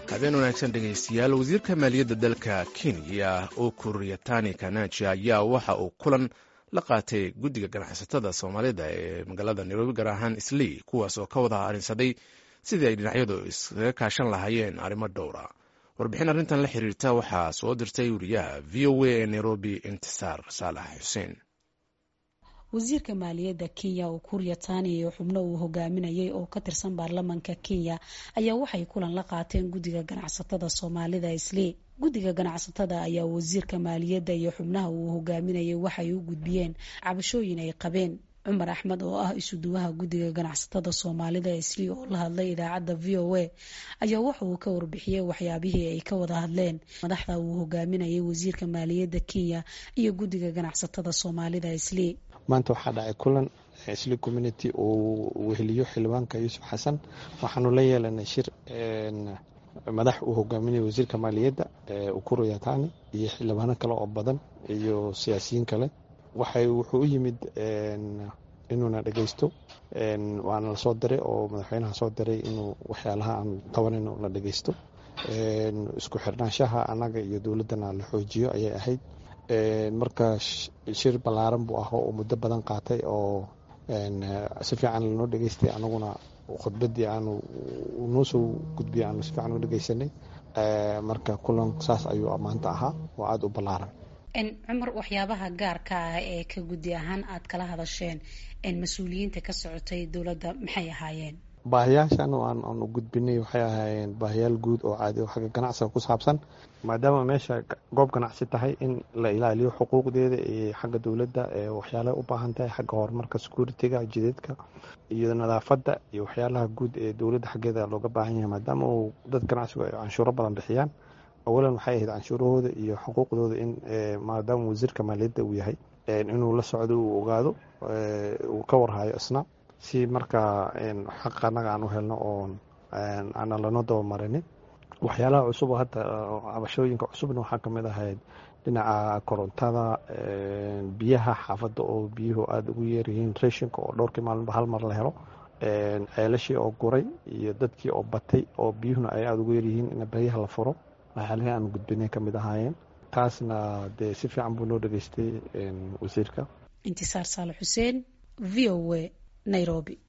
habeen wanaagsan dhegaystayaal wasiirka maaliyadda dalka kenya ukur yatani kanaji ayaa waxa uu kulan la qaatay guddiga ganacsatada soomaalida ee magaalada nairobi gaar ahaan islii kuwaas oo ka wada arinsaday sidii ay dhinacyadu iskaga kaashan lahaayeen arrimo dhowra warbixin arrintan la xiriirta waxaa soo dirtay wariyaha v o a ee nairobi intisaar saalax xuseen wasiirka maaliyadda kenya ukur yatani iyo xubno uu hogaaminayay oo ka tirsan baarlamanka kenya ayaa waxay kulan la qaateen guddiga ganacsatada soomaalida islii guddiga ganacsatada ayaa wasiirka maaliyadda iyo xubnaha uu hogaaminayay waxay u gudbiyeen cabashooyin ay qabeen cumar axmed oo ah isuduwaha guddiga ganacsatada soomaalida islii oo la hadlay idaacadda v o a ayaa waxa uu ka warbixiyey waxyaabihii ay ka wada hadleen madaxda uu hogaaminayay wasiirka maaliyadda kenya iyo guddiga ganacsatada soomaalida islii maanta waxaa dhacay kulan isli community uu weheliyo xildhibaanka yuusuf xasan waxaanu la yeelanay shir madax uu hogaaminaya wasiirka maaliyadda ukuro yatani iyo xildhibaano kale oo badan iyo siyaasiyiin kale waxay wuxuu u yimid inuuna dhegeysto waana lasoo diray oo madaxweynaha soo diray inuu waxyaalaha aan tabanayno la dhegeysto isku xirnaanshaha annaga iyo dowladdana la xoojiyo ayay ahayd marka shir ballaaran buu ah oo muddo badan qaatay oo si fiican lanoo dhegeystay anaguna khudbadii aanu noo soo gudbiyay aanu si fiican u dhegeysanay marka kulan saas ayuu maanta ahaa oo aada u ballaaran cumar waxyaabaha gaarka ah ee ka guddi ahaan aad kala hadasheen mas-uuliyiinta ka socotay dowladda maxay ahaayeen baahiyaashan aan u gudbinay waxay ahaayeen baahiyaal guud oo caadi oo xagga ganacsiga ku saabsan maadaama meesha goob ganacsi tahay in la ilaaliyo xuquuqdeeda iyo xagga dowladda waxyaalaha u baahan tahay xagga horumarka security-ga jideedka iyo nadaafadda iyo waxyaalaha guud ee dowladda xaggeeda looga baahan yahay maadaama uu dad ganacsigu ay canshuuro badan bixiyaan awalan waxay ahayd canshuurahooda iyo xuquuqdooda in maadaama wasiirka maaliyadda uu yahay inuu la socdo uu ogaado uu ka warhayo isna si markaa xaq annaga aan u helno oo aanan lano dabamarinin waxyaalaha cusub oo hadda cabashooyinka cusubna waxaa kamid ahayd dhinaca korontada biyaha xaafadda oo biyuhu aada ugu yeeryihiin rashinka oo dhowrkii maalinba hal mar la helo ceelashii oo guray iyo dadkii oo batay oo biyuhuna ay aada ugu yeeryihiin in baryaha la furo waxyaalihii aan gudbinay kamid ahaayeen taasna dee si fiican buu noo dhageystay wasiirka intisaar saale xuseen v o a nairobi